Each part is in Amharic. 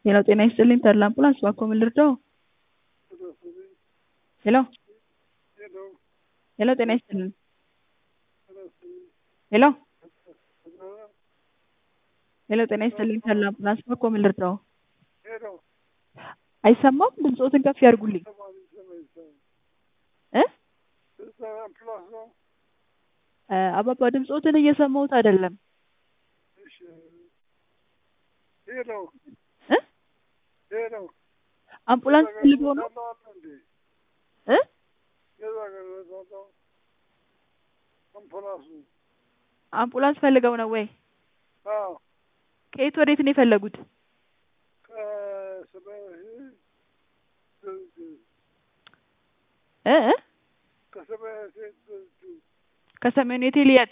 ሄሎ ጤና ይስጥልኝ ተድላ አምቡላንስ እባክዎ ምን ልርዳዎ? ሄሎ ሄሎ ጤና ይስጥልኝ ሄሎ ሄሎ ጤና ይስጥልኝ ተድላ አምቡላንስ እባክዎ ምን ልርዳዎ? አይሰማም ድምፅዎትን ከፍ ያድርጉልኝ እ አባባ ድምፅዎትን እየሰማሁት አይደለም እ አምቡላንስ ፈልገው ነው እ አምቡላንስ ፈልገው ነው ወይ? ከየት ወዴት ነው የፈለጉት? እ እ ከሰሜኑ ሆቴል የት?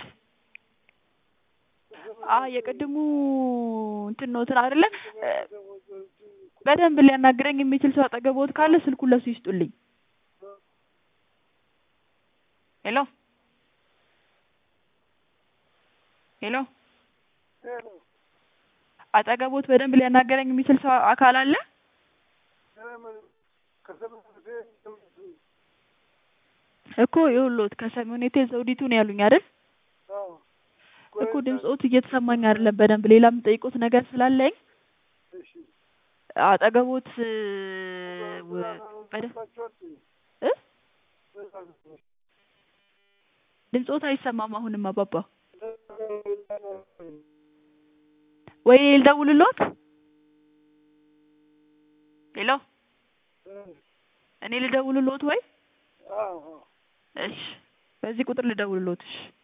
አዎ የቅድሙ እንትን ነዎትን አይደለ በደንብ ሊያናግረኝ የሚችል ሰው አጠገብዎት ካለ ስልኩን ለሱ ይስጡልኝ ሄሎ ሄሎ አጠገብዎት በደንብ ሊያናግረኝ የሚችል ሰው አካል አለ? እኮ ይኸውልዎት ከሰሜን ሆቴል ዘውዲቱ ነው ያሉኝ አይደል? እኮ ድምፅዎት እየተሰማኝ አይደለም በደንብ ሌላ የምጠይቅዎት ነገር ስላለኝ አጠገብዎት በደንብ እ ድምፅዎት አይሰማም አሁንም አባባ ወይ ልደውልልዎት? ሄሎ እኔ ልደውልልዎት ወይ? እሺ በዚህ ቁጥር ልደውልልዎት እሺ